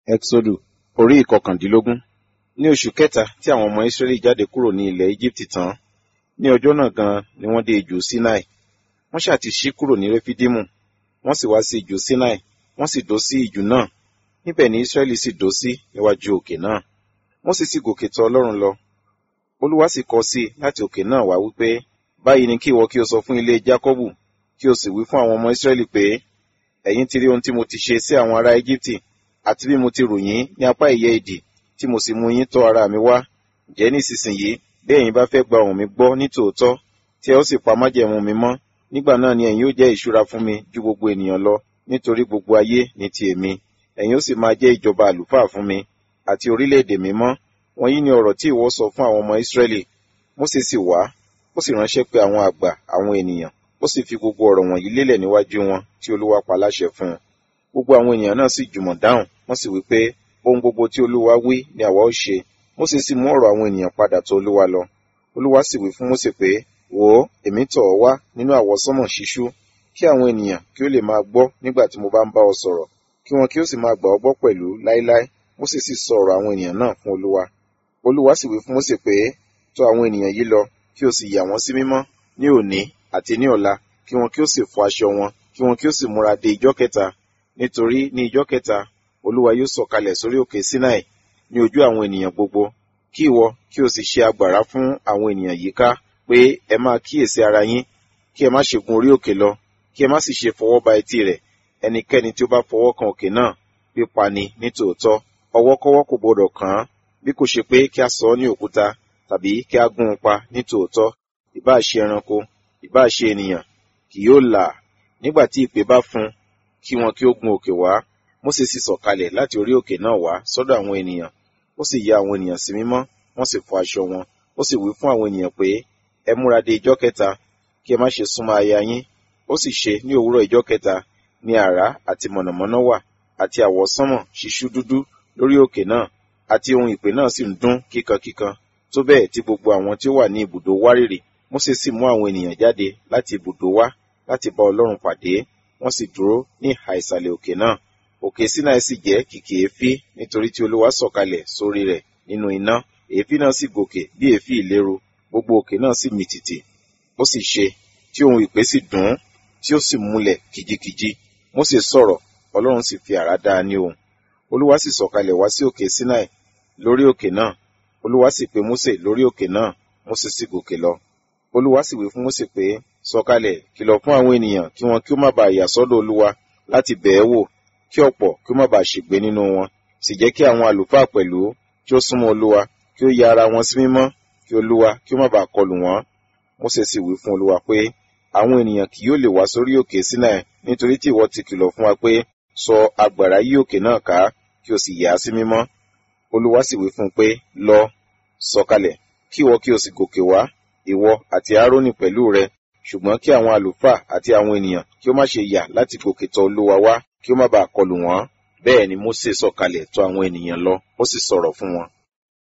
Ẹ́xódù orí ìkọkàndínlógún. Ní oṣù kẹta tí àwọn ọmọ Ísírẹ́lì jáde kúrò ní ilẹ̀ Íjíbítì tán, ní ọjọ́ náà gan ni wọ́n dé ijù Sinai. Wọ́n ṣáà ti ṣí kúrò ní Réfídímù, wọ́n sì wá sí ijù Sinai, wọ́n sì dó sí ijù náà. Níbẹ̀ ni Ísírẹ́lì sì dó sí níwájú òkè náà. Mósè sì gòkè tọ̀ Ọlọ́run lọ. Olúwa sì kọ sí i láti òkè náà wá wípé, báyìí ni kí ìwọ kí o sọ fún ilé Jákọ́bù, kí o sì wí fún àwọn ọmọ Ísírẹ́lì pé, ẹ̀yin ti rí ohun tí mo ti ṣe sí àwọn ará Íjíbítì, àti bí mo ti rù yín ní apá ìyẹ́ ìdì, tí mo sì mú yín tọ̀ ara mi wá. Ǹjẹ́ nísinsìnyí, bí ẹ̀yin bá fẹ́ gba ohùn mi gbọ́ ní tòótọ́, tí ẹ ó sì pa májẹ̀mú mi mọ́, nígbà náà ni ẹ̀yin ó jẹ́ ìṣúra fún mi ju gbogbo ènìyàn lọ, nítorí gbogbo ayé ní ti èmi. Ẹ̀yin ó sì máa jẹ́ ìjọba àlùfáà fún mi, àti orílẹ̀-èdè mímọ́. Wọ̀nyí ni ọ̀rọ̀ tí ìwọ sọ fún àwọn ọmọ Ísírẹ́lì. Mósè sì wá, ó sì ránṣẹ́ pé àwọn àgbà àwọn ènìyàn, ó sì fi gbogbo ọ̀rọ̀ wọ̀nyí lélẹ̀ níwájú wọn tí Olúwa pa láṣẹ fún un. Gbogbo àwọn ènìyàn náà sì jùmọ̀ dáhùn, wọ́n sì wí pé, ohun gbogbo tí Olúwa wí ni àwa ó ṣe. Mósè sì mú ọ̀rọ̀ àwọn ènìyàn padà tọ̀ Olúwa lọ. Olúwa sì wí fún Mósè pé, wò ó, èmi tọ̀ ọ́ wá nínú àwọsánmọ̀ ṣíṣú, kí àwọn ènìyàn kí ó lè máa gbọ́ nígbà tí mo bá ń bá ọ sọ̀rọ̀, kí wọn kí ó sì máa gbà ọ́ gbọ́ pẹ̀lú láéláé. Mósè sì sọ ọ̀rọ̀ àwọn ènìyàn náà fún Olúwa. Olúwa sì wí fún Mósè pé, tọ̀ àwọn ènìyàn yìí lọ, kí o sì yà wọ́n sí mímọ́ ní òní àti ní ọ̀la, kí wọn kí ó sì fọ aṣọ wọn, kí wọn kí ó sì múra de ijọ́ kẹta, nítorí ní ijọ́ kẹta Olúwa yóò sọ̀kalẹ̀ sórí òkè Sinai ní ojú àwọn ènìyàn gbogbo. Kí ìwọ kí o sì ṣe agbára fún àwọn ènìyàn yìí ká pé ẹ máa kíyèsí ara yín, kí ẹ má ṣe gun orí òkè lọ, kí ẹ má sì ṣe fọwọ́ ba etí rẹ̀. Ẹnikẹ́ni tí ó bá fọwọ́ kan òkè náà pípa ni ní tòótọ́. Ọwọ́kọ́wọ́ kò gbọdọ̀ kàn án, bí kò ṣe pé kí a sọ ọ́ ní òkúta tàbí kí a gún un pa ní tòótọ́. Ìbáà ṣe ẹranko, ìbáà ṣe ènìyàn, kì yóò là. Nígbà tí ìpè bá fún, kí wọn kí ó gun òkè wá. Mósè sì sọ̀kalẹ̀ láti orí òkè náà wá sọ́dọ̀ àwọn ènìyàn. Ó sì ya àwọn ènìyàn sí mímọ́, wọ́n sì fọ aṣọ wọn. Ó sì wí fún àwọn ènìyàn pé, ẹ múra de ijọ́ kẹta, kí ẹ má ṣe súnmọ́ aya yín. Ó sì ṣe ní òwúrọ̀ ijọ́ kẹta ní àrá àti mọ̀nàmọ́ná wà, àti àwọsánmọ̀ ṣíṣú dúdú lórí òkè náà, àti ohun ìpè náà sì ń dún kíkankíkan, tó bẹ́ẹ̀ tí gbogbo àwọn tí ó wà ní ibùdó wárìrì. Mósè sì mú àwọn ènìyàn jáde láti ibùdó wá láti bá Ọlọ́run pàdé, wọ́n sì dúró ní ìhà ìsàlẹ̀ òkè náà. Òkè Sinai sì jẹ́ kìkì èéfín nítorí tí Olúwa sọ̀kalẹ̀ sórí rẹ̀ nínú iná. Èéfín náà sì gòkè bí èéfín ìléru, gbogbo òkè náà sì mì tìtì. Ó sì ṣe tí ohun ìpè sì dún, tí ó sì múlẹ̀ kìjikìji. Mósè sọ̀rọ̀, Ọlọ́run sì fi àrá dá a ní ohùn. Olúwa sì sọ̀kalẹ̀ wá sí òkè Sinai lórí òkè náà. Olúwa sì pe Mósè lórí òkè náà, Mósè sì gòkè lọ. Olúwa sì wí fún Mósè pé, sọ̀kalẹ̀ kìlọ̀ fún àwọn ènìyàn kí wọn kí ó má baà yà sọ́dọ̀ Olúwa láti bẹ̀ ẹ́ wò, kí ọ̀pọ̀ kí ó má baà ṣègbé nínú wọn. Sì jẹ́ kí àwọn àlùfáà pẹ̀lú kí ó súnmọ́ Olúwa, kí ó ya ara wọn sí mímọ́, kí Olúwa kí ó má baà kọlù wọ́n. Mósè sì wí fún Olúwa pé, àwọn ènìyàn kì yóò lè wá sórí òkè Sinai nítorí tí ìwọ ti kìlọ̀ fún wa pé, sọ agbára yí òkè náà ká, kí o sì yà á sí mímọ́. Olúwa sì wí fún un pé, lọ, sọ̀kalẹ̀, kí ìwọ kí o sì gòkè wá, ìwọ àti Árónì pẹ̀lú rẹ, ṣùgbọ́n kí àwọn àlùfáà àti àwọn ènìyàn kí ó má ṣe yà láti gòkè tọ̀ Olúwa wá, kí ó má baà kọlù wọ́n. Bẹ́ẹ̀ ni Mósè sọ̀kalẹ̀ tọ̀ àwọn ènìyàn lọ, ó sì sọ̀rọ̀ fún wọn.